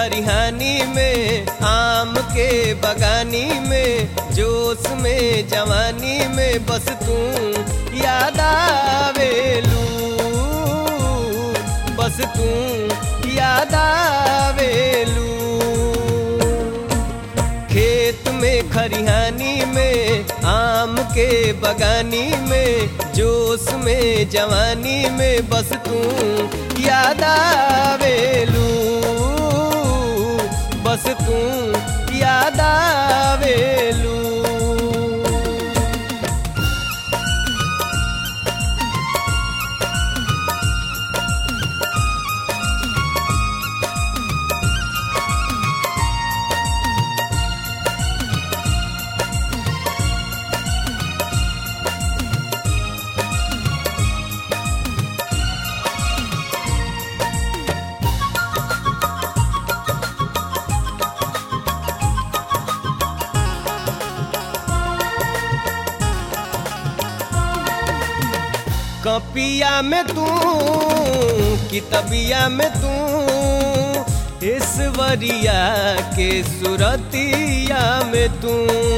खरिहानी में आम के बगानी में जोश में जवानी में बस तू याद आवेलू बस तू याद आवेलू खेत में खरिहानी में आम के बगानी में जोश में जवानी में बस तू याद आवेलू बस तू याद आवेलू कपिया में तू कितबिया में तू ईश्वरिया के सुरतिया में तू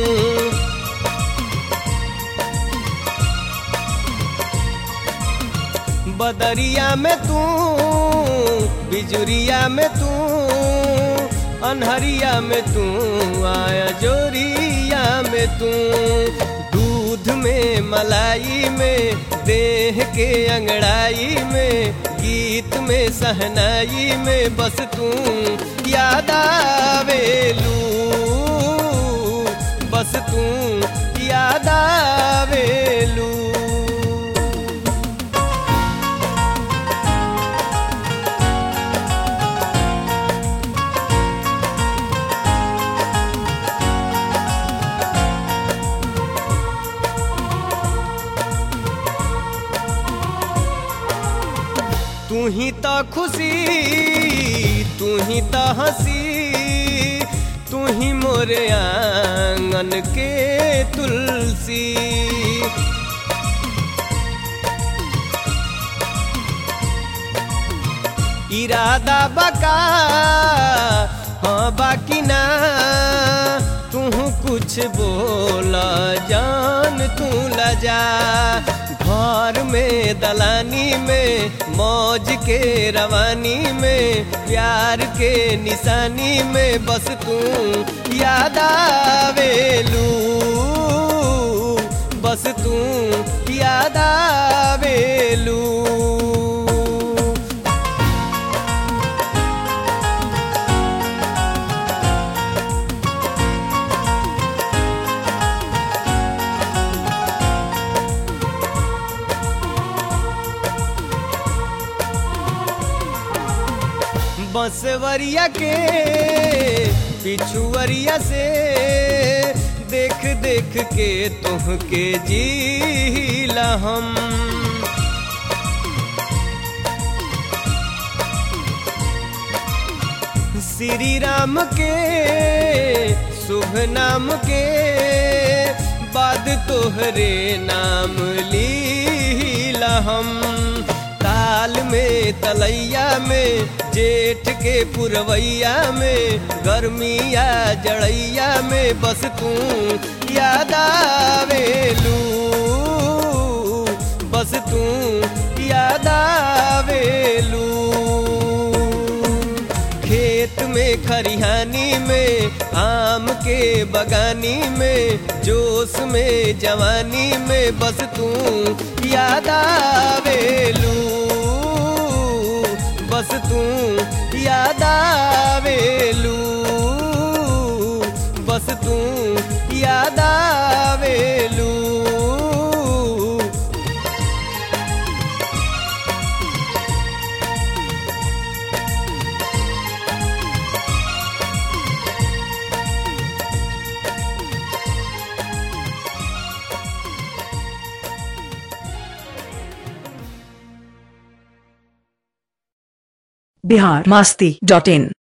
बदरिया में तू बिजुरिया में तू अनहरिया में तू आया जोरिया में तू दूध में मलाई में देह के अंगड़ाई में गीत में सहनाई में बस तू याद आवेलू बस तू याद आवेलू तू ही तो खुशी तू ही तो हंसी तू ही मोरे आंगन के तुलसी इरादा बका हाँ बाकी ना तू कुछ बोला जान तू लजा घर में दलानी में मौज के रवानी में प्यार के निशानी में बस तू याद आवेलू बस तू याद आवेलू बंसवरिया के पिछुअरिया से देख देख के तुहके जीला हम श्री राम के शुभ नाम के बाद तोहरे नाम लीला हम ताल में तलैया में जेठ के पुरवैया में गर्मिया जड़ैया में बस तू याद आवेलू बस तू याद आवेलू खेत में खरिहानी में आम के बगानी में जोश में जवानी में बस तू याद आवेलू बस तू याद आवेलू बस तू याद आवेलू बिहार मास्ती डॉट इन